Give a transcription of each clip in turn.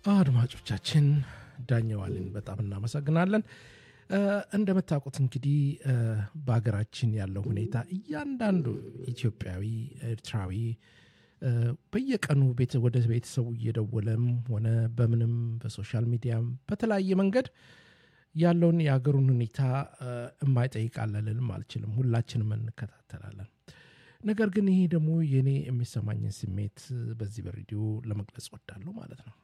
አድማጮቻችን ዳኘዋልን በጣም እናመሰግናለን። እንደምታውቁት እንግዲህ በሀገራችን ያለው ሁኔታ እያንዳንዱ ኢትዮጵያዊ፣ ኤርትራዊ በየቀኑ ወደ ቤተሰቡ እየደወለም ሆነ በምንም በሶሻል ሚዲያም በተለያየ መንገድ ያለውን የሀገሩን ሁኔታ የማይጠይቃለልም አልችልም። ሁላችንም እንከታተላለን። ነገር ግን ይሄ ደግሞ የኔ የሚሰማኝን ስሜት በዚህ በሬዲዮ ለመግለጽ ወዳለሁ ማለት ነው።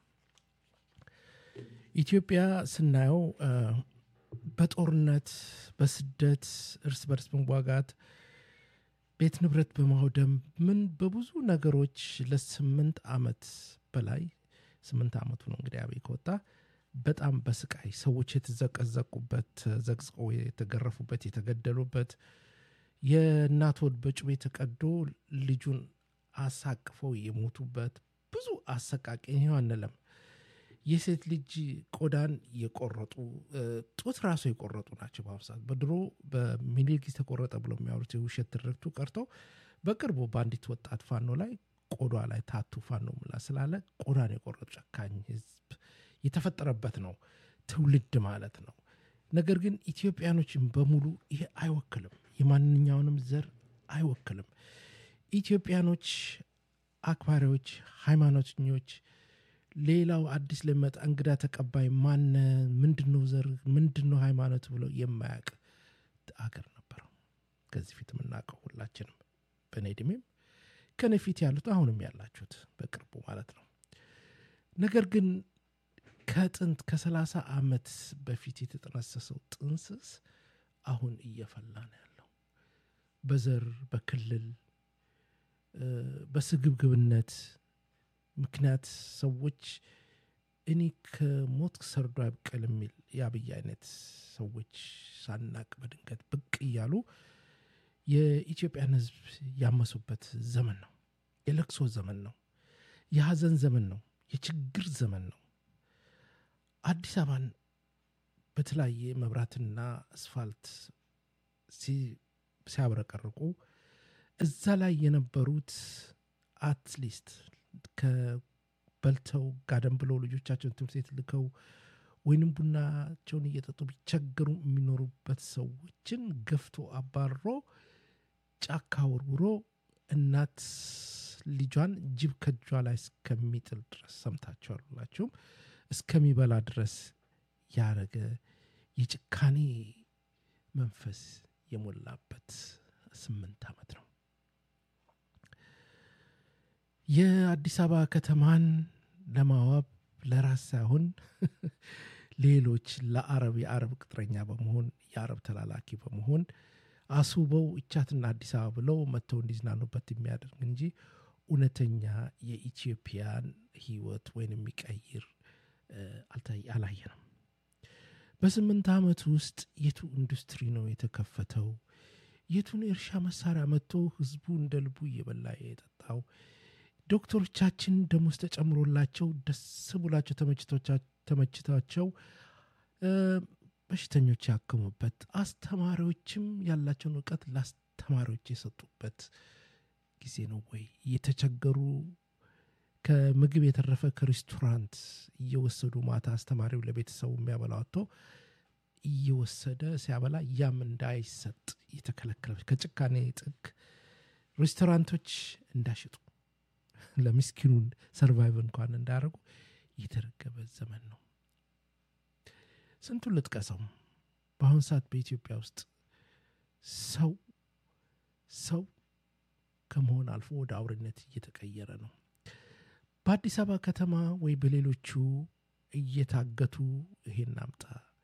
ኢትዮጵያ ስናየው በጦርነት በስደት እርስ በርስ መዋጋት ቤት ንብረት በማውደም ምን በብዙ ነገሮች ለስምንት ዓመት በላይ ስምንት ዓመቱ ነው እንግዲህ አብይ ከወጣ በጣም በስቃይ ሰዎች የተዘቀዘቁበት ተዘቅዝቀው የተገረፉበት የተገደሉበት የእናት ሆድ በጩቤ ተቀዶ ልጁን አሳቅፈው የሞቱበት ብዙ አሰቃቂ ይኸው አንለም የሴት ልጅ ቆዳን የቆረጡ ጡት ራሱ የቆረጡ ናቸው። በአሁኑ ሰዓት በድሮ በሚኒሊክ ተቆረጠ ብሎ የሚያወሩት የውሸት ትርክቱ ቀርቶ በቅርቡ በአንዲት ወጣት ፋኖ ላይ ቆዳ ላይ ታቱ ፋኖ ምላ ስላለ ቆዳን የቆረጡ ጨካኝ ህዝብ የተፈጠረበት ነው ትውልድ ማለት ነው። ነገር ግን ኢትዮጵያኖችን በሙሉ ይሄ አይወክልም፣ የማንኛውንም ዘር አይወክልም። ኢትዮጵያኖች አክባሪዎች፣ ሃይማኖተኞች ሌላው አዲስ ለሚመጣ እንግዳ ተቀባይ ማነ ምንድን ነው ዘር ምንድን ነው ሃይማኖት ብሎ የማያውቅ አገር ነበረው። ከዚህ ፊት የምናውቀው ሁላችንም በእኔ እድሜም ከኔ ፊት ያሉት አሁንም ያላችሁት በቅርቡ ማለት ነው። ነገር ግን ከጥንት ከሰላሳ ዓመት በፊት የተጠነሰሰው ጥንስስ አሁን እየፈላ ነው ያለው በዘር በክልል በስግብግብነት ምክንያት ሰዎች እኔ ከሞት ሰርዶ አይብቀል የሚል የአብይ አይነት ሰዎች ሳናቅ በድንገት ብቅ እያሉ የኢትዮጵያን ሕዝብ ያመሱበት ዘመን ነው። የለቅሶ ዘመን ነው። የሐዘን ዘመን ነው። የችግር ዘመን ነው። አዲስ አበባን በተለያየ መብራትና አስፋልት ሲያብረቀርቁ እዛ ላይ የነበሩት አትሊስት ከበልተው ጋደም ብለው ልጆቻቸውን ትምህርት ቤት ልከው ወይንም ቡናቸውን እየጠጡ ቢቸገሩ የሚኖሩበት ሰዎችን ገፍቶ አባሮ ጫካ ወርውሮ እናት ልጇን ጅብ ከእጇ ላይ እስከሚጥል ድረስ ሰምታችኋል ሁላችሁም እስከሚበላ ድረስ ያረገ የጭካኔ መንፈስ የሞላበት ስምንት ዓመት ነው። የአዲስ አበባ ከተማን ለማዋብ ለራስ ሳይሆን ሌሎች ለአረብ የአረብ ቅጥረኛ በመሆን የአረብ ተላላኪ በመሆን አስውበው እቻትና አዲስ አበባ ብለው መጥተው እንዲዝናኑበት የሚያደርግ እንጂ እውነተኛ የኢትዮጵያን ሕይወት ወይም የሚቀይር አላየንም። በስምንት ዓመት ውስጥ የቱ ኢንዱስትሪ ነው የተከፈተው? የቱን የእርሻ መሳሪያ መጥቶ ህዝቡ እንደ ልቡ እየበላ የጠጣው? ዶክተሮቻችን ደሞዝ ተጨምሮላቸው ደስ ብላቸው ተመችቷቸው በሽተኞች ያከሙበት፣ አስተማሪዎችም ያላቸውን እውቀት ለአስተማሪዎች የሰጡበት ጊዜ ነው ወይ? እየተቸገሩ ከምግብ የተረፈ ከሬስቶራንት እየወሰዱ ማታ አስተማሪው ለቤተሰቡ የሚያበላው አጥቶ እየወሰደ ሲያበላ ያም እንዳይሰጥ የተከለከለ ከጭካኔ ጥግ ሬስቶራንቶች እንዳሽጡ ለምስኪኑን ሰርቫይቭ እንኳን እንዳያደርጉ የተረገበ ዘመን ነው። ስንቱን ልጥቀሰው። በአሁኑ ሰዓት በኢትዮጵያ ውስጥ ሰው ሰው ከመሆን አልፎ ወደ አውሬነት እየተቀየረ ነው። በአዲስ አበባ ከተማ ወይ በሌሎቹ እየታገቱ ይሄን አምጣ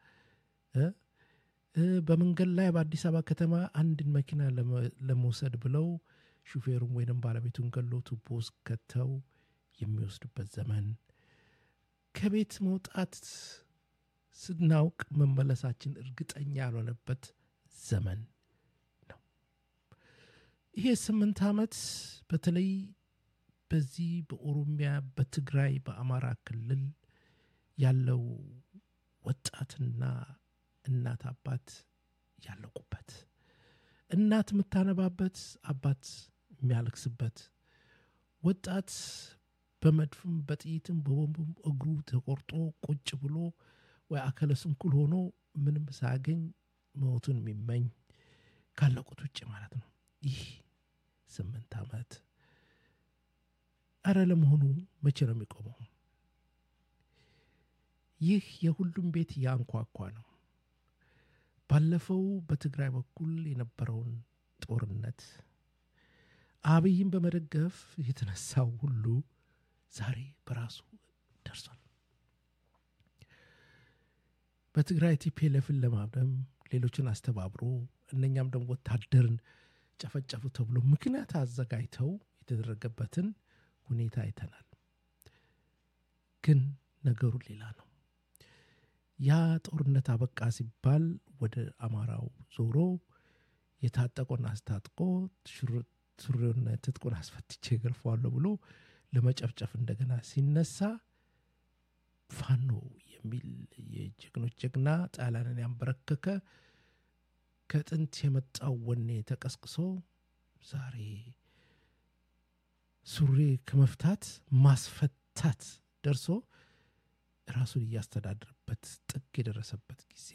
በመንገድ ላይ በአዲስ አበባ ከተማ አንድን መኪና ለመውሰድ ብለው ሹፌሩን ወይንም ባለቤቱን ገሎ ቱቦ ውስጥ ከተው የሚወስዱበት ዘመን፣ ከቤት መውጣት ስናውቅ መመለሳችን እርግጠኛ ያልሆነበት ዘመን ነው። ይሄ ስምንት ዓመት በተለይ በዚህ በኦሮሚያ፣ በትግራይ፣ በአማራ ክልል ያለው ወጣትና እናት አባት ያለቁበት እናት የምታነባበት አባት የሚያለቅስበት ወጣት በመድፍም በጥይትም በቦምብም እግሩ ተቆርጦ ቁጭ ብሎ ወይ አካለ ስንኩል ሆኖ ምንም ሳያገኝ ሞቱን የሚመኝ ካለቁት ውጭ ማለት ነው። ይህ ስምንት ዓመት እረ ለመሆኑ መቼ ነው የሚቆመው? ይህ የሁሉም ቤት ያንኳኳ ነው። ባለፈው በትግራይ በኩል የነበረውን ጦርነት አብይን በመደገፍ የተነሳው ሁሉ ዛሬ በራሱ ደርሷል። በትግራይ ቲፒኤልኤፍን ለማብደም ሌሎችን አስተባብሮ እነኛም ደግሞ ወታደርን ጨፈጨፉ ተብሎ ምክንያት አዘጋጅተው የተደረገበትን ሁኔታ አይተናል። ግን ነገሩ ሌላ ነው። ያ ጦርነት አበቃ ሲባል ወደ አማራው ዞሮ የታጠቆን አስታጥቆ ሱሪውን ትጥቁን አስፈትቼ ገርፈዋለሁ ብሎ ለመጨፍጨፍ እንደገና ሲነሳ ፋኖ የሚል የጀግኖች ጀግና ጣሊያንን ያንበረከከ ከጥንት የመጣው ወኔ ተቀስቅሶ ዛሬ ሱሪ ከመፍታት ማስፈታት ደርሶ ራሱን እያስተዳደረበት ጥግ የደረሰበት ጊዜ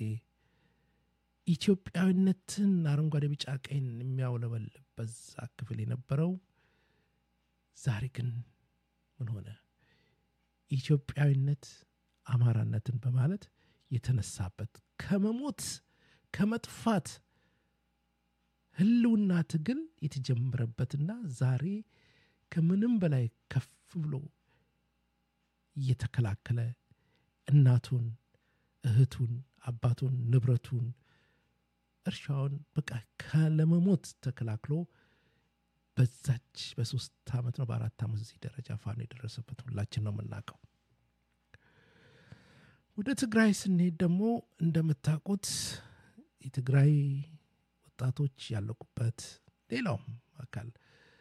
ኢትዮጵያዊነትን አረንጓዴ፣ ቢጫ፣ ቀይን የሚያውለበልብ በዛ ክፍል የነበረው ዛሬ ግን ምን ሆነ? ኢትዮጵያዊነት አማራነትን በማለት የተነሳበት ከመሞት ከመጥፋት ህልውና ትግል የተጀመረበትና ዛሬ ከምንም በላይ ከፍ ብሎ እየተከላከለ እናቱን፣ እህቱን፣ አባቱን፣ ንብረቱን፣ እርሻውን በቃ ካለመሞት ተከላክሎ በዛች በሶስት ዓመት ነው በአራት ዓመት እዚህ ደረጃ ፋኖ የደረሰበት ሁላችን ነው የምናውቀው። ወደ ትግራይ ስንሄድ ደግሞ እንደምታውቁት የትግራይ ወጣቶች ያለቁበት ሌላውም አካል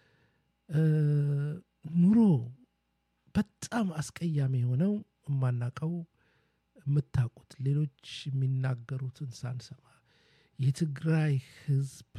ኑሮ በጣም አስቀያሚ የሆነው የማናውቀው የምታውቁት ሌሎች የሚናገሩትን ሳንሰማ የትግራይ ህዝብ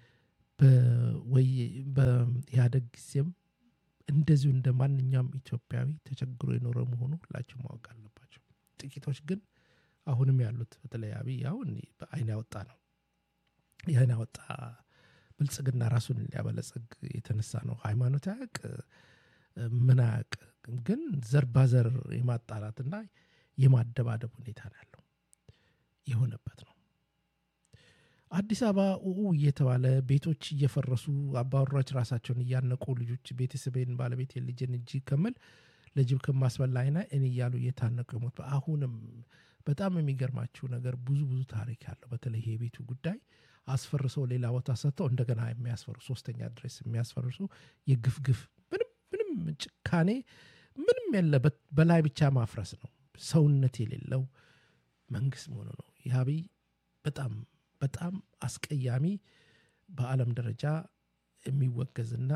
በኢህአደግ ጊዜም እንደዚሁ እንደ ማንኛውም ኢትዮጵያዊ ተቸግሮ የኖረ መሆኑ ሁላቸው ማወቅ አለባቸው። ጥቂቶች ግን አሁንም ያሉት በተለይ አብይ አሁን በአይን ያወጣ ነው። የአይን ያወጣ ብልጽግና ራሱን ሊያበለጽግ የተነሳ ነው። ሃይማኖት አያውቅ ምን አያውቅ፣ ግን ዘር ባዘር የማጣላትና የማደባደብ ሁኔታ ነው ያለው የሆነበት ነው። አዲስ አበባ ኡኡ እየተባለ ቤቶች እየፈረሱ አባወራዎች ራሳቸውን እያነቁ ልጆች ቤተሰቤን ባለቤት ልጅን እጅ ከምል ለጅብ ከማስበላ አይና እኔ እያሉ እየታነቁ የሞት አሁንም በጣም የሚገርማችሁ ነገር ብዙ ብዙ ታሪክ ያለው በተለይ የቤቱ ጉዳይ አስፈርሰው ሌላ ቦታ ሰጥተው እንደገና የሚያስፈሩ ሶስተኛ ድረስ የሚያስፈርሱ የግፍ ግፍ ምንም ምንም ጭካኔ ምንም የለበት በላይ ብቻ ማፍረስ ነው። ሰውነት የሌለው መንግስት መሆኑ ነው። ይህ አብይ በጣም በጣም አስቀያሚ በዓለም ደረጃ የሚወገዝና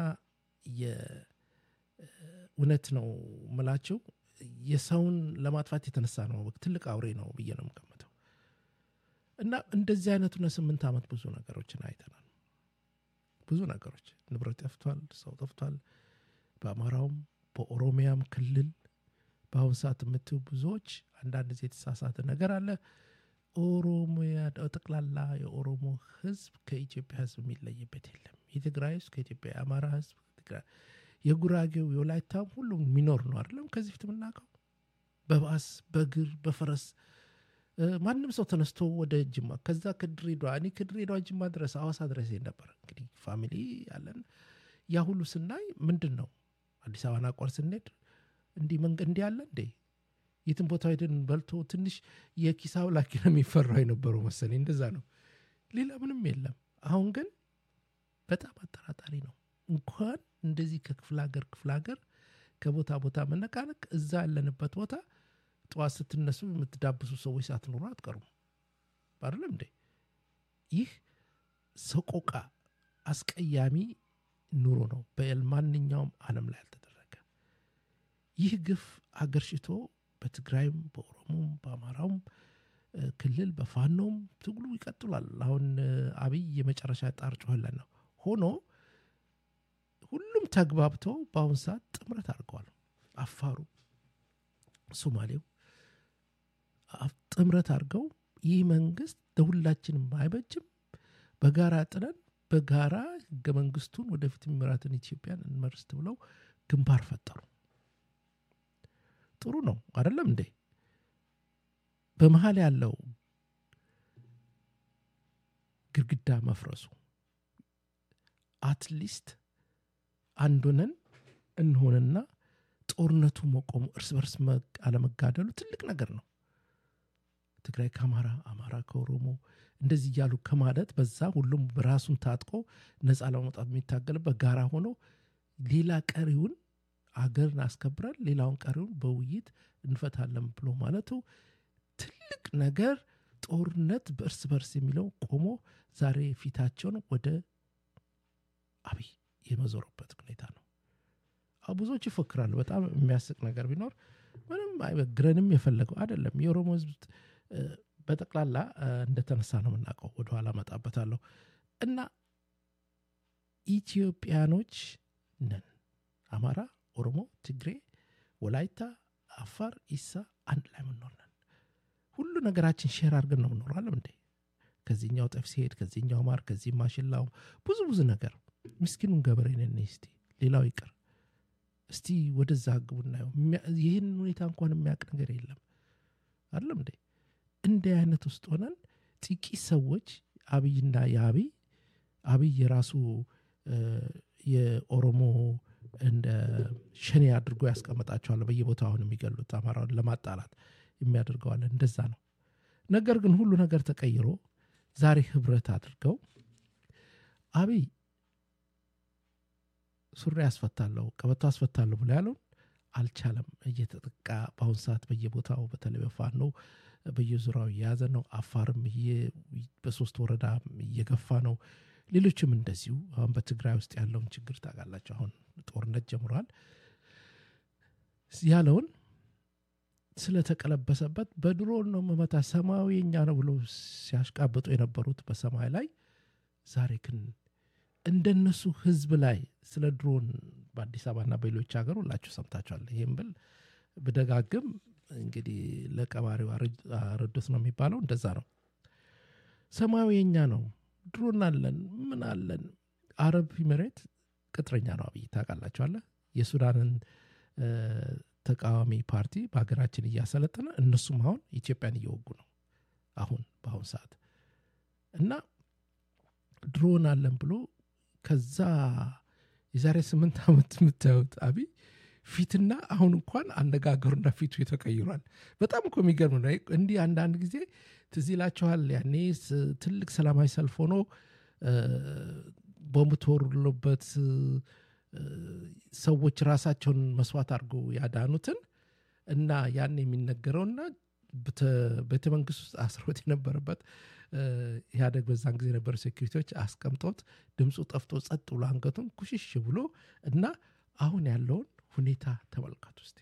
የእውነት ነው ምላቸው የሰውን ለማጥፋት የተነሳ ነው። ትልቅ አውሬ ነው ብዬ ነው የምገምተው። እና እንደዚህ አይነቱን ስምንት ዓመት ብዙ ነገሮችን አይተናል። ብዙ ነገሮች ንብረት ጠፍቷል፣ ሰው ጠፍቷል። በአማራውም በኦሮሚያም ክልል በአሁኑ ሰዓት የምትዩ ብዙዎች አንዳንድ ጊዜ የተሳሳተ ነገር አለ። ኦሮሚያ ጠቅላላ የኦሮሞ ህዝብ ከኢትዮጵያ ህዝብ የሚለይበት የለም። የትግራይ ህዝብ ከኢትዮጵያ የአማራ ህዝብ የጉራጌው የወላይታም ሁሉም የሚኖር ነው አይደለም። ከዚህ ፊት የምናውቀው በባስ በእግር በፈረስ ማንም ሰው ተነስቶ ወደ ጅማ ከዛ ከድሬዳዋ እኔ ከድሬዳዋ ጅማ ድረስ አዋሳ ድረስ ነበር። እንግዲህ ፋሚሊ ያለን ያ ሁሉ ስናይ ምንድን ነው አዲስ አበባን አቋር ስንሄድ እንዲህ መንገድ እንዲህ አለ እንዴ የትን ቦታ ሄደን በልቶ ትንሽ የኪስ አውላቂ ነው የሚፈራው የነበረው መሰለኝ። እንደዛ ነው፣ ሌላ ምንም የለም። አሁን ግን በጣም አጠራጣሪ ነው። እንኳን እንደዚህ ከክፍለ ሀገር ክፍለ ሀገር ከቦታ ቦታ መነቃነቅ እዛ ያለንበት ቦታ ጠዋት ስትነሱ የምትዳብሱ ሰዎች ሳትኖሩ አትቀሩም። አይደለም እንዴ? ይህ ሰቆቃ አስቀያሚ ኑሮ ነው በማንኛውም ዓለም ላይ አልተደረገ። ይህ ግፍ አገርሽቶ በትግራይም በኦሮሞም በአማራውም ክልል በፋኖም ትግሉ ይቀጥሏል። አሁን አብይ የመጨረሻ ጣር ጮኸለን ነው ሆኖ ሁሉም ተግባብተው በአሁን ሰዓት ጥምረት አድርገዋል። አፋሩ፣ ሶማሌው ጥምረት አድርገው ይህ መንግስት ለሁላችንም አይበጅም፣ በጋራ ጥለን በጋራ ህገ መንግስቱን ወደፊት የሚመራትን ኢትዮጵያን እንመርስት ብለው ግንባር ፈጠሩ። ጥሩ ነው አይደለም እንዴ? በመሀል ያለው ግድግዳ መፍረሱ አትሊስት አንዱነን እንሆንና ጦርነቱ መቆሙ እርስ በርስ አለመጋደሉ ትልቅ ነገር ነው። ትግራይ ከአማራ፣ አማራ ከኦሮሞ እንደዚህ እያሉ ከማለት በዛ ሁሉም ራሱን ታጥቆ ነፃ ለማውጣት የሚታገልበት ጋራ ሆኖ ሌላ ቀሪውን አገርን አስከብረን ሌላውን ቀሪውን በውይይት እንፈታለን ብሎ ማለቱ ትልቅ ነገር ጦርነት በእርስ በርስ የሚለው ቆሞ ዛሬ ፊታቸውን ወደ አብይ የመዞሩበት ሁኔታ ነው። ብዙዎች ይፎክራሉ። በጣም የሚያስቅ ነገር ቢኖር ምንም አይበግረንም የፈለገው አይደለም። የኦሮሞ ህዝብ በጠቅላላ እንደተነሳ ነው የምናውቀው። ወደኋላ መጣበታለሁ እና ኢትዮጵያኖች ነን። አማራ፣ ኦሮሞ፣ ትግሬ፣ ወላይታ፣ አፋር፣ ኢሳ አንድ ላይ ምንኖር ነን። ሁሉ ነገራችን ሼር አድርገን ነው ምኖራለም እንዴ ከዚህኛው ጠፍ ሲሄድ ከዚህኛው ማር ከዚህ ማሽላው ብዙ ብዙ ነገር ምስኪኑን ገበሬ ነን እስቲ ሌላው ይቅር እስቲ ወደዛ ግቡ እናየው ይህን ሁኔታ እንኳን የሚያውቅ ነገር የለም አይደለም እንዴ እንዲህ አይነት ውስጥ ሆነን ጥቂት ሰዎች አብይና የአብይ አብይ የራሱ የኦሮሞ እንደ ሸኔ አድርጎ ያስቀመጣቸዋል በየቦታው አሁን የሚገሉት አማራውን ለማጣላት የሚያደርገዋለን እንደዛ ነው ነገር ግን ሁሉ ነገር ተቀይሮ ዛሬ ህብረት አድርገው አብይ ሱሪ አስፈታለሁ ቀበቶ አስፈታለሁ ብሎ ያለውን አልቻለም እየተጠቃ በአሁን ሰዓት በየቦታው በተለይ በፋኖ በየዙሪያው እየያዘ ነው አፋርም በሶስት ወረዳ እየገፋ ነው ሌሎችም እንደዚሁ አሁን በትግራይ ውስጥ ያለውን ችግር ታውቃላቸው አሁን ጦርነት ጀምሯል ያለውን ስለተቀለበሰበት በድሮን ነው መመታ ሰማያዊ የኛ ነው ብሎ ሲያሽቃብጡ የነበሩት በሰማይ ላይ ዛሬ ግን እንደነሱ ህዝብ ላይ ስለ ድሮን በአዲስ አበባና በሌሎች ሀገር ሁላችሁ ሰምታችኋል ይህም ብል ብደጋግም እንግዲህ ለቀባሪው አረዱት ነው የሚባለው እንደዛ ነው ሰማያዊ የኛ ነው ድሮን አለን ምን አለን አረብ ኢሚሬት ቅጥረኛ ነው አብይ ታውቃላችኋለ የሱዳንን ተቃዋሚ ፓርቲ በሀገራችን እያሰለጠነ እነሱም አሁን ኢትዮጵያን እየወጉ ነው አሁን በአሁን ሰዓት እና ድሮን አለን ብሎ ከዛ የዛሬ ስምንት ዓመት የምታዩት አብይ ፊትና አሁን እንኳን አነጋገሩና ፊቱ ተቀይሯል በጣም እኮ የሚገርም ነው እንዲህ አንዳንድ ጊዜ ትዝ ይላችኋል ያኔ ትልቅ ሰላማዊ ሰልፍ ሆኖ ቦምብ ተወርሎበት ሰዎች ራሳቸውን መስዋዕት አድርገው ያዳኑትን እና ያን የሚነገረውና ቤተ መንግስት ውስጥ አስሮት የነበረበት ኢህአደግ በዛን ጊዜ የነበሩ ሴኩሪቲዎች አስቀምጠውት ድምፁ ጠፍቶ ጸጥ ብሎ አንገቱን ኩሽሽ ብሎ እና አሁን ያለውን ሁኔታ ተመልከቱ ውስጥ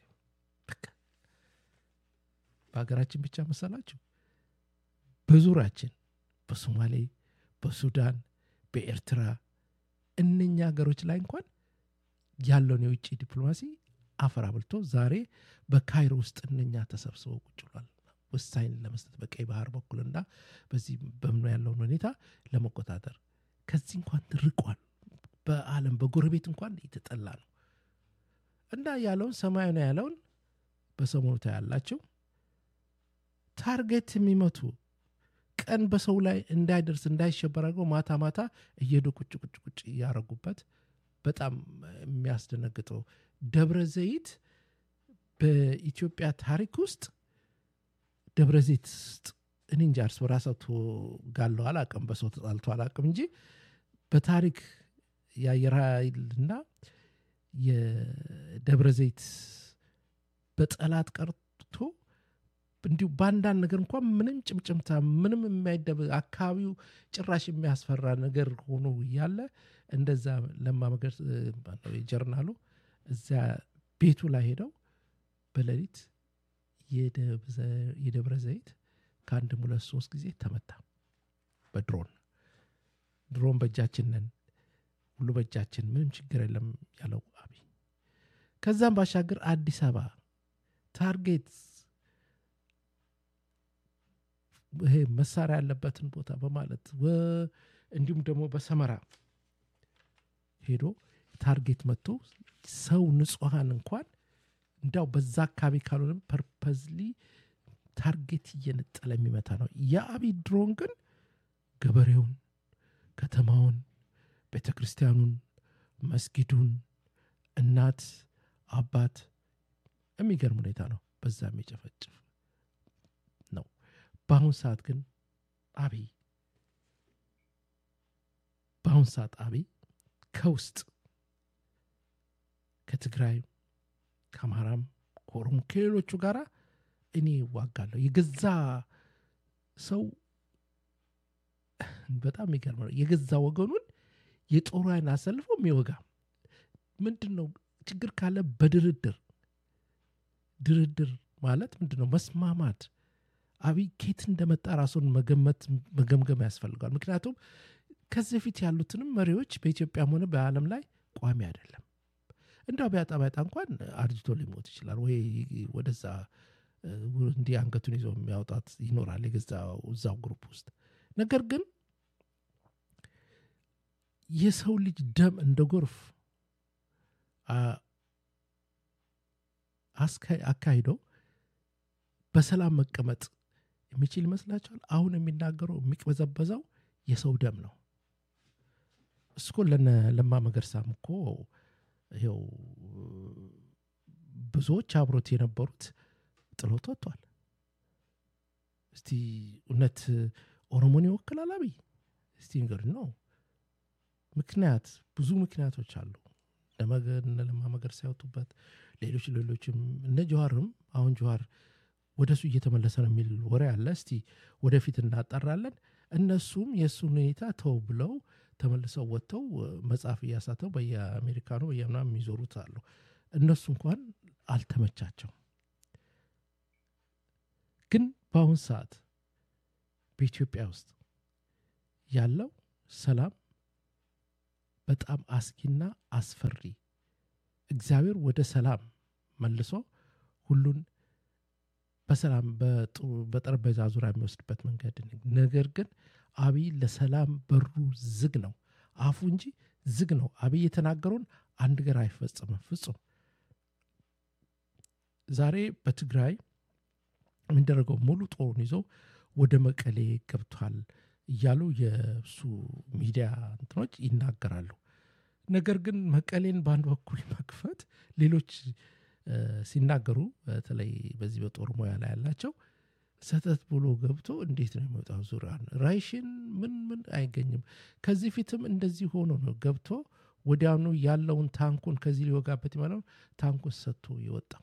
በሀገራችን ብቻ መሰላችሁ በዙሪያችን በሶማሌ በሱዳን በኤርትራ እነኛ ሀገሮች ላይ እንኳን ያለውን የውጭ ዲፕሎማሲ አፈር አብልቶ ዛሬ በካይሮ ውስጥ እነኛ ተሰብስበው ቁጭ ብሏል ውሳኔ ለመስጠት በቀይ ባህር በኩልና በዚህ በምኖ ያለውን ሁኔታ ለመቆጣጠር ከዚህ እንኳን ርቋል በአለም በጎረቤት እንኳን የተጠላ ነው እና ያለውን ሰማያዊ ነው ያለውን በሰሞኑ ያላቸው ታርጌት የሚመቱ ቀን በሰው ላይ እንዳይደርስ እንዳይሸበር አድርገው ማታ ማታ እየሄዱ ቁጭ ቁጭ ቁጭ እያረጉበት በጣም የሚያስደነግጠው ደብረ ዘይት በኢትዮጵያ ታሪክ ውስጥ ደብረ ዘይት ውስጥ እኔ እንጂ እርስ በራሳቸው ጋለው አላቅም በሰው ተጣልቶ አላቅም እንጂ በታሪክ የአየር ኃይልና የደብረ ዘይት በጠላት ቀርቶ እንዲሁ በአንዳንድ ነገር እንኳን ምንም ጭምጭምታ ምንም የማይደብ አካባቢው ጭራሽ የሚያስፈራ ነገር ሆኖ እያለ እንደዛ ለማመገር ጀርናሉ እዚያ ቤቱ ላይ ሄደው በሌሊት የደብረ ዘይት ከአንድም ሁለት ሶስት ጊዜ ተመታ በድሮን ድሮን በእጃችን ነን ሁሉ በእጃችን ምንም ችግር የለም ያለው አብይ ከዛም ባሻገር አዲስ አበባ ታርጌት ይሄ መሳሪያ ያለበትን ቦታ በማለት ወ- እንዲሁም ደግሞ በሰመራ ሄዶ ታርጌት መጥቶ ሰው ንጹሐን እንኳን እንዳው በዛ አካባቢ ካልሆነ ፐርፐዝሊ ታርጌት እየነጠለ የሚመታ ነው። የአብይ ድሮን ግን ገበሬውን፣ ከተማውን፣ ቤተ ክርስቲያኑን፣ መስጊዱን፣ እናት፣ አባት የሚገርም ሁኔታ ነው። በዛ የሚጨፈጭፍ ነው። በአሁን ሰዓት ግን አብይ በአሁን ሰዓት አብይ ከውስጥ ከትግራይ ከአማራም ከኦሮሞ ከሌሎቹ ጋር እኔ ዋጋለሁ የገዛ ሰው በጣም የሚገርም ነው። የገዛ ወገኑን የጦሩ አይን አሰልፎ የሚወጋ ምንድን ነው? ችግር ካለ በድርድር ድርድር ማለት ምንድን ነው? መስማማት። አብይ ኬት እንደመጣ ራሱን መገመት መገምገም ያስፈልገዋል። ምክንያቱም ከዚህ በፊት ያሉትንም መሪዎች በኢትዮጵያም ሆነ በዓለም ላይ ቋሚ አይደለም። እንዳው ቢያጣ ቢያጣ እንኳን አርጅቶ ሊሞት ይችላል ወይ ወደዛ እ፣ እንዲህ አንገቱን ይዞ የሚያውጣት ይኖራል የገዛ እዛው ግሩፕ ውስጥ ነገር ግን የሰው ልጅ ደም እንደ ጎርፍ አ- አስካ- አካሂዶ በሰላም መቀመጥ የሚችል ይመስላችኋል? አሁን የሚናገረው የሚቅበዘበዘው የሰው ደም ነው። እስኮ ለነ ለማ መገርሳም እኮ ይኸው ብዙዎች አብሮት የነበሩት ጥሎት ወጥቷል። እስቲ እውነት ኦሮሞን ይወክላል አብይ? እስቲ እንግዲህ ነው ምክንያት ብዙ ምክንያቶች አሉ። ለመገ- እነ ለማ መገርሳ ያወጡበት ሌሎች ሌሎችም እነ ጀዋርም አሁን ጀዋር ወደ እሱ እየተመለሰ ነው የሚል ወሬ አለ። እስቲ ወደፊት እናጣራለን። እነሱም የእሱን ሁኔታ ተው ብለው ተመልሰው ወጥተው እ፣ መጽሐፍ እያሳተው በየአሜሪካኑ በየምናምን የሚዞሩት አሉ። እነሱ እንኳን አልተመቻቸው። ግን በአሁን ሰዓት በኢትዮጵያ ውስጥ ያለው ሰላም በጣም አስጊና አስፈሪ እግዚአብሔር ወደ ሰላም መልሶ ሁሉን በሰላም በጥሩ- በጠረጴዛ ዙሪያ የሚወስድበት መንገድ ነገር ግን አብይ ለሰላም በሩ ዝግ ነው አፉ እንጂ ዝግ ነው አብይ የተናገረውን አንድ ገር አይፈጽምም ፍጹም ዛሬ በትግራይ የሚደረገው ሙሉ ጦሩን ይዞ ወደ መቀሌ ገብቷል እያሉ የእሱ ሚዲያ እንትኖች ይናገራሉ። ነገር ግን መቀሌን በአንድ በኩል መክፈት ሌሎች እ፣ ሲናገሩ በተለይ በዚህ በጦር ሙያ ላይ ያላቸው ሰተት ብሎ ገብቶ እንዴት ነው የሚወጣው? ዙሪያን ራይሽን ምን ምን አይገኝም። ከዚህ ፊትም እንደዚህ ሆኖ ነው ገብቶ ወዲያውኑ ያለውን ታንኩን ከዚህ ሊወጋበት የማለው ታንኩን ሰጥቶ የወጣው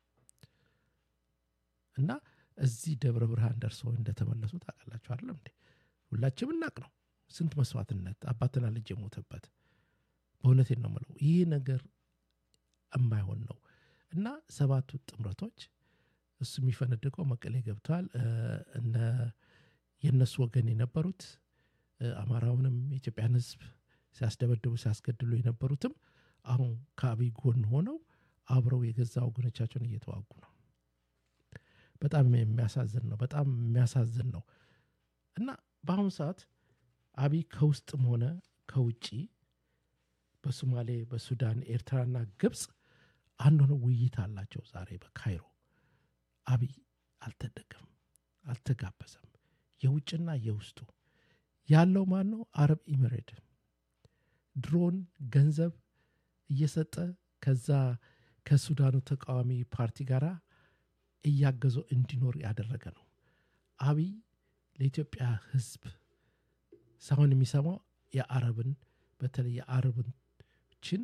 እና እዚህ ደብረ ብርሃን ደርሰው እንደተመለሱ ታውቃላችሁ አይደለም እንዴ? ሁላችንም እናቅ ነው ስንት መስዋዕትነት አባትና ልጅ የሞተበት። በእውነቴን ነው የምለው ይህ ነገር የማይሆን ነው እና ሰባቱ ጥምረቶች እሱ የሚፈነድቀው መቀሌ ገብተዋል። እ፣ እነ የእነሱ ወገን የነበሩት እ፣ አማራውንም የኢትዮጵያን ሕዝብ ሲያስደበድቡ ሲያስገድሉ የነበሩትም አሁን ከአብይ ጎን ሆነው አብረው የገዛ ወገኖቻቸውን እየተዋጉ ነው። በጣም የሚያሳዝን ነው። በጣም የሚያሳዝን ነው እና በአሁኑ ሰዓት አብይ ከውስጥም ሆነ ከውጭ በሶማሌ፣ በሱዳን፣ ኤርትራና ግብፅ አንድ ሆነው ውይይት አላቸው ዛሬ በካይሮ። አብይ አልተደገም፣ አልተጋበዘም። የውጭና የውስጡ ያለው ማን ነው? አረብ ኢሚሬት ድሮን ገንዘብ እየሰጠ ከዛ ከሱዳኑ ተቃዋሚ ፓርቲ ጋር እያገዘው እንዲኖር ያደረገ ነው። አብይ ለኢትዮጵያ ሕዝብ ሳይሆን የሚሰማው የአረብን በተለይ የአረብችን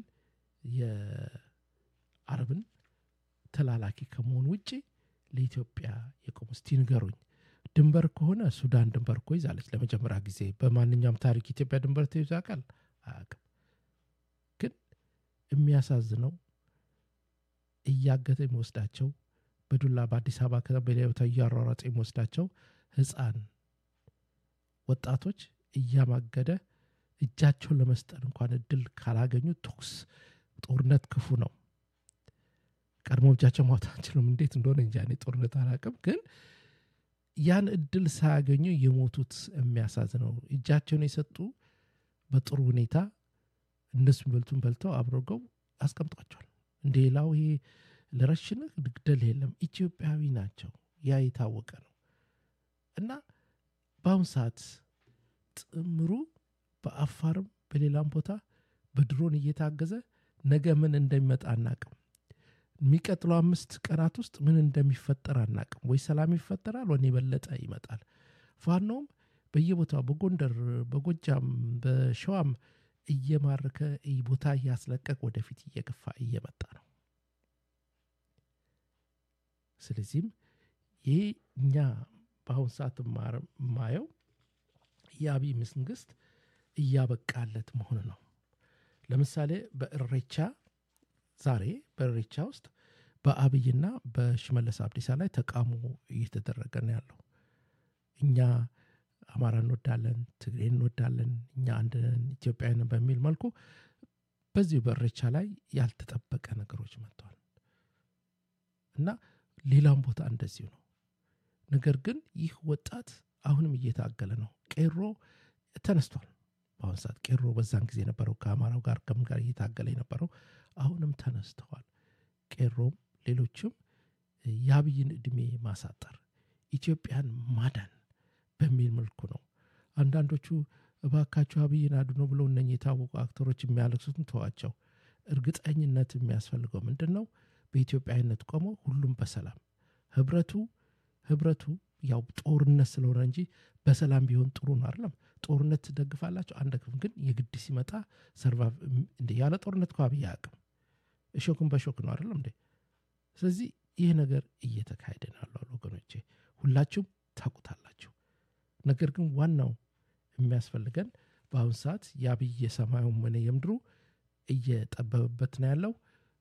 የአረብን ተላላኪ ከመሆን ውጭ ለኢትዮጵያ የቆሙ እስቲ ንገሩኝ። ድንበር ከሆነ ሱዳን ድንበር እኮ ይዛለች ለመጀመሪያ ጊዜ በማንኛውም ታሪክ ኢትዮጵያ ድንበር ተይዞ ያውቃል? አያውቅም። ግን የሚያሳዝነው እያገተ የሚወስዳቸው በዱላ በአዲስ አበባ ከተማ በሌላ ቦታ እያሯሯጠ የሚወስዳቸው ህፃን ወጣቶች እያማገደ እጃቸውን ለመስጠት እንኳን እድል ካላገኙ ተኩስ፣ ጦርነት ክፉ ነው። ቀድሞ እጃቸው ማውጣት አንችልም እንዴት እንደሆነ እንጃ እኔ ጦርነት አላውቅም ግን ያን እድል ሳያገኙ የሞቱት የሚያሳዝነው እጃቸውን የሰጡ በጥሩ ሁኔታ እነሱ በልቱን በልተው አብረገው አስቀምጧቸዋል እንደ ሌላው ይሄ ለረሽንህ ግደል የለም ኢትዮጵያዊ ናቸው ያ የታወቀ ነው እና በአሁን ሰዓት ጥምሩ በአፋርም በሌላም ቦታ በድሮን እየታገዘ ነገ ምን እንደሚመጣ አናቅም የሚቀጥለው አምስት ቀናት ውስጥ ምን እንደሚፈጠር አናቅም ወይ ሰላም ይፈጠራል ወይ የበለጠ ይመጣል ፋኖም በየቦታው በጎንደር በጎጃም በሸዋም እየማረከ ቦታ እያስለቀቅ ወደፊት እየገፋ እየመጣ ነው ስለዚህም ይህ እኛ በአሁን ሰዓት ማየው የአብይ መንግስት እያበቃለት መሆን ነው ለምሳሌ በእሬቻ ዛሬ በእሬቻ ውስጥ በአብይና በሽመለስ አብዲሳ ላይ ተቃውሞ እየተደረገ ነው ያለው እኛ አማራ እንወዳለን ትግሬ እንወዳለን እኛ አንድ ኢትዮጵያውያን በሚል መልኩ በዚሁ በእሬቻ ላይ ያልተጠበቀ ነገሮች መጥተዋል እና ሌላም ቦታ እንደዚሁ ነው ነገር ግን ይህ ወጣት አሁንም እየታገለ ነው ቄሮ ተነስቷል በአሁን ሰዓት ቄሮ በዛን ጊዜ የነበረው ከአማራው ጋር ከምን ጋር እየታገለ የነበረው አሁንም ተነስተዋል ቄሮም ሌሎችም የአብይን እድሜ ማሳጠር ኢትዮጵያን ማዳን በሚል መልኩ ነው አንዳንዶቹ እባካቸው አብይን አድኖ ብለው እነ የታወቁ አክተሮች የሚያለቅሱትን ተዋቸው እርግጠኝነት የሚያስፈልገው ምንድን ነው በኢትዮጵያዊነት ቆሞ ሁሉም በሰላም ህብረቱ ህብረቱ ያው ጦርነት ስለሆነ እንጂ በሰላም ቢሆን ጥሩ ነው አይደለም ጦርነት ትደግፋላቸው አንደግፍም ግን የግድ ሲመጣ ሰርቫይቭ እንደ ያለ ጦርነት እኮ አብይ አያውቅም እሾክን በሾክ ነው አይደለም እንዴ ስለዚህ ይህ ነገር እየተካሄደ ነው ያለው ወገኖቼ ሁላችሁም ታቁታላችሁ ነገር ግን ዋናው የሚያስፈልገን በአሁን ሰዓት የአብይ የሰማዩም ሆነ የምድሩ እየጠበበበት ነው ያለው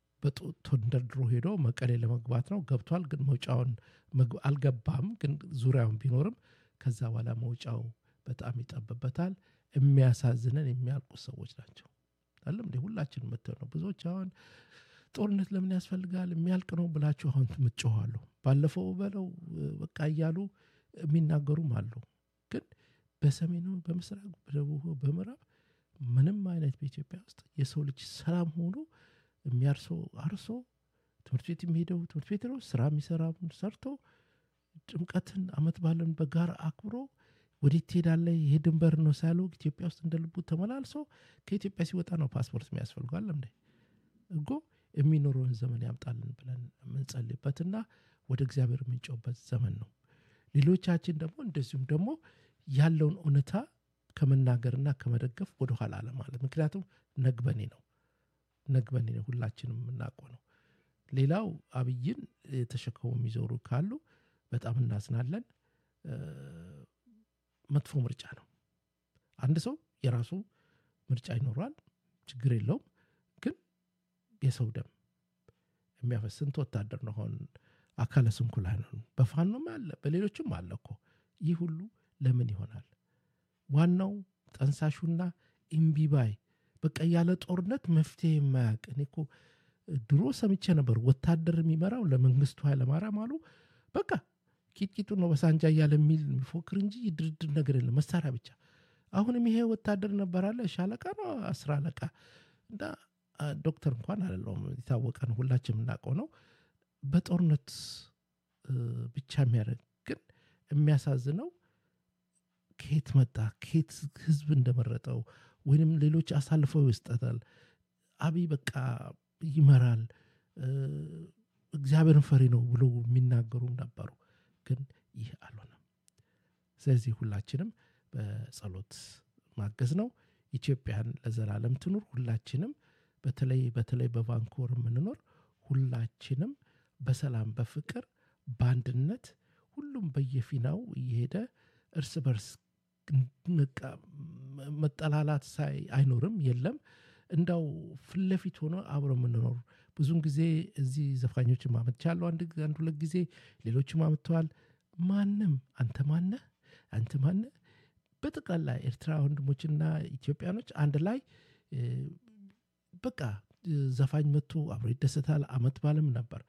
ተንደርድሮ ሄዶ መቀሌ ለመግባት ነው ገብቷል ግን መውጫውን አልገባም ግን ዙሪያውን ቢኖርም ከዛ በኋላ መውጫው በጣም ይጠብበታል የሚያሳዝነን የሚያልቁ ሰዎች ናቸው አለም እንዴ ሁላችን ምትል ነው ብዙዎች አሁን ጦርነት ለምን ያስፈልጋል የሚያልቅ ነው ብላችሁ አሁን ምጮኋሉ ባለፈው በለው በቃ እያሉ የሚናገሩም አሉ ግን በሰሜኑ በምስራቅ በደቡብ በምዕራብ ምንም አይነት በኢትዮጵያ ውስጥ የሰው ልጅ ሰላም ሆኖ የሚያርሰው አርሶ ትምህርት ቤት የሚሄደው ትምህርት ቤት ነው ስራ የሚሰራ ሰርቶ ጥምቀትን አመት ባለን በጋር አክብሮ ወዴት ትሄዳለ ይሄ ድንበር ነው ሳያለው ኢትዮጵያ ውስጥ እንደ ልቡ ተመላልሶ ከኢትዮጵያ ሲወጣ ነው ፓስፖርት የሚያስፈልጓል እንዴ እጎ የሚኖረውን ዘመን ያምጣልን ብለን የምንጸልይበትና ወደ እግዚአብሔር የምንጨውበት ዘመን ነው ሌሎቻችን ደግሞ እንደዚሁም ደግሞ ያለውን እውነታ ከመናገርና ከመደገፍ ወደኋላ አለማለት ምክንያቱም ነግበኔ ነው ነግበኔ ነው ሁላችንም የምናውቀው ነው ሌላው አብይን ተሸክሞ የሚዞሩ ካሉ በጣም እናዝናለን መጥፎ ምርጫ ነው አንድ ሰው የራሱ ምርጫ ይኖረዋል ችግር የለውም ግን የሰው ደም የሚያፈስ ስንት ወታደር ነው አሁን አካለ ስንኩል አይሆኑ በፋኖም አለ በሌሎችም አለ እኮ ይህ ሁሉ ለምን ይሆናል ዋናው ጠንሳሹና ኢምቢባይ በቃ ያለ ጦርነት መፍትሄ የማያቅ እኔ እኮ ድሮ ሰምቼ ነበር ወታደር የሚመራው ለመንግስቱ ኃይለማርያም አሉ በቃ ቂጥቂጡ ነው በሳንጃ እያለ የሚል ፎክር እንጂ ድርድር ነገር የለም መሳሪያ ብቻ አሁንም ይሄ ወታደር ነበራለ ሻለቃ ነው አስር አለቃ እና ዶክተር እንኳን አለለውም የታወቀ ነው ሁላችን የምናውቀው ነው በጦርነት ብቻ የሚያደርግ ግን የሚያሳዝነው ከየት መጣ ከየት ህዝብ እንደመረጠው ወይንም ሌሎች አሳልፈው ይስጠታል አብይ በቃ ይመራል እግዚአብሔርን ፈሪ ነው ብሎ የሚናገሩም ነበሩ ግን ይህ አልሆነም ስለዚህ ሁላችንም በጸሎት ማገዝ ነው ኢትዮጵያን ለዘላለም ትኑር ሁላችንም በተለይ በተለይ በቫንኮር የምንኖር ሁላችንም በሰላም በፍቅር በአንድነት ሁሉም በየፊናው እየሄደ እርስ በርስ መጠላላት ሳይ አይኖርም የለም እንዳው ፍለፊት ሆኖ አብሮ የምንኖር ብዙን ጊዜ እዚህ ዘፋኞችም አመጥቻለሁ አንድ አንድ ሁለት ጊዜ ሌሎችም አመጥተዋል ማንም አንተ ማነ አንተ ማነ በጠቅላላ ኤርትራ ወንድሞችና ኢትዮጵያኖች አንድ ላይ በቃ ዘፋኝ መጥቶ አብሮ ይደሰታል አመት ባለም ነበር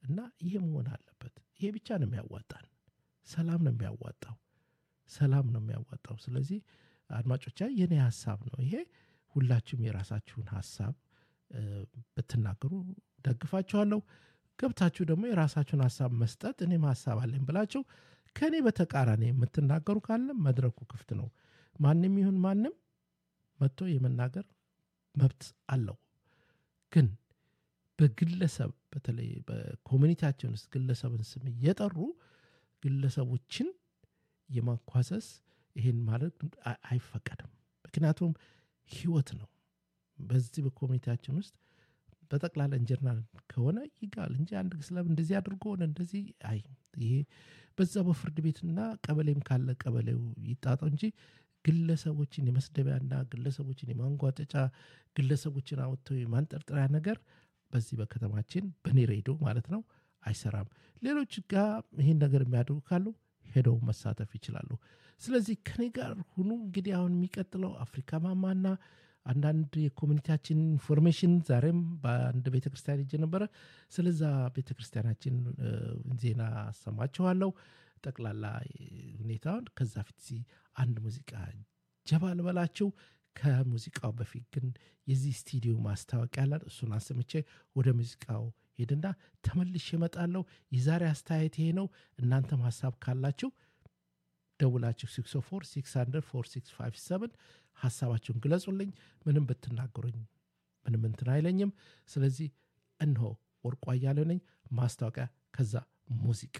እና ይሄ መሆን አለበት። ይሄ ብቻ ነው የሚያዋጣን። ሰላም ነው የሚያዋጣው። ሰላም ነው የሚያዋጣው። ስለዚህ አድማጮቻ የኔ ሀሳብ ነው ይሄ። ሁላችሁም የራሳችሁን ሀሳብ ብትናገሩ ደግፋችኋለሁ። ገብታችሁ ደግሞ የራሳችሁን ሀሳብ መስጠት እኔም ሀሳብ አለኝ ብላችሁ ከእኔ በተቃራኒ የምትናገሩ ካለ መድረኩ ክፍት ነው። ማንም ይሁን ማንም መጥቶ የመናገር መብት አለው። ግን በግለሰብ በተለይ በኮሚኒቲያችን ውስጥ ግለሰብን ስም እየጠሩ ግለሰቦችን የማኳሰስ ይህን ማድረግ አይፈቀድም። ምክንያቱም ህይወት ነው። በዚህ በኮሚኒቲያችን ውስጥ በጠቅላላ እንጀርና ከሆነ ይጋል እንጂ አንድ ግለሰብ እንደዚህ አድርጎ ሆነ እንደዚህ አይ ይሄ በዛ በፍርድ ቤትና ቀበሌም ካለ ቀበሌው ይጣጣው እንጂ ግለሰቦችን የመስደቢያና ግለሰቦችን የማንጓጠጫ ግለሰቦችን አወጥተው የማንጠርጠሪያ ነገር በዚህ በከተማችን በኔ ሬዲዮ ማለት ነው አይሰራም። ሌሎች ጋር ይህን ነገር የሚያደርጉ ካሉ ሄደው መሳተፍ ይችላሉ። ስለዚህ ከኔ ጋር ሁኑ። እንግዲህ አሁን የሚቀጥለው አፍሪካ ማማና አንዳንድ የኮሚኒቲያችን ኢንፎርሜሽን ዛሬም በአንድ ቤተ ክርስቲያን ሄጄ ነበረ። ስለዛ ቤተ ክርስቲያናችን ዜና አሰማችኋለሁ ጠቅላላ ሁኔታውን። ከዛ ፊት አንድ ሙዚቃ ጀባ ልበላችሁ። ከሙዚቃው በፊት ግን የዚህ ስቱዲዮ ማስታወቂያ ያለን እሱን አሰምቼ ወደ ሙዚቃው ሄድና ተመልሼ እመጣለሁ። የዛሬ አስተያየት ይሄ ነው። እናንተም ሀሳብ ካላችሁ ደውላችሁ 604 600 4657 ሀሳባችሁን ግለጹልኝ። ምንም ብትናገሩኝ ምንም እንትን አይለኝም። ስለዚህ እንሆ ወርቋ እያለው ነኝ። ማስታወቂያ ከዛ ሙዚቃ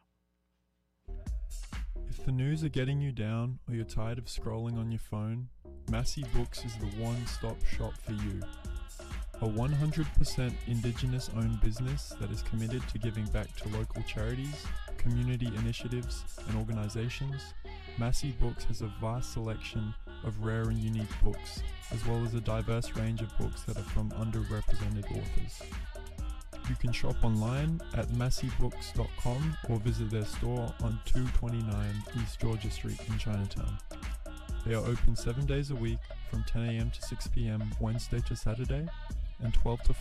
If the news are getting you down or you're tired of scrolling on your phone, Massey Books is the one stop shop for you. A 100% Indigenous owned business that is committed to giving back to local charities, community initiatives, and organizations, Massey Books has a vast selection of rare and unique books, as well as a diverse range of books that are from underrepresented authors. You can shop online at masseybooks.com or visit their store on 229 East Georgia Street in Chinatown. They are open seven days a week from 10 a.m. to 6 p.m. Wednesday to Saturday and 12 to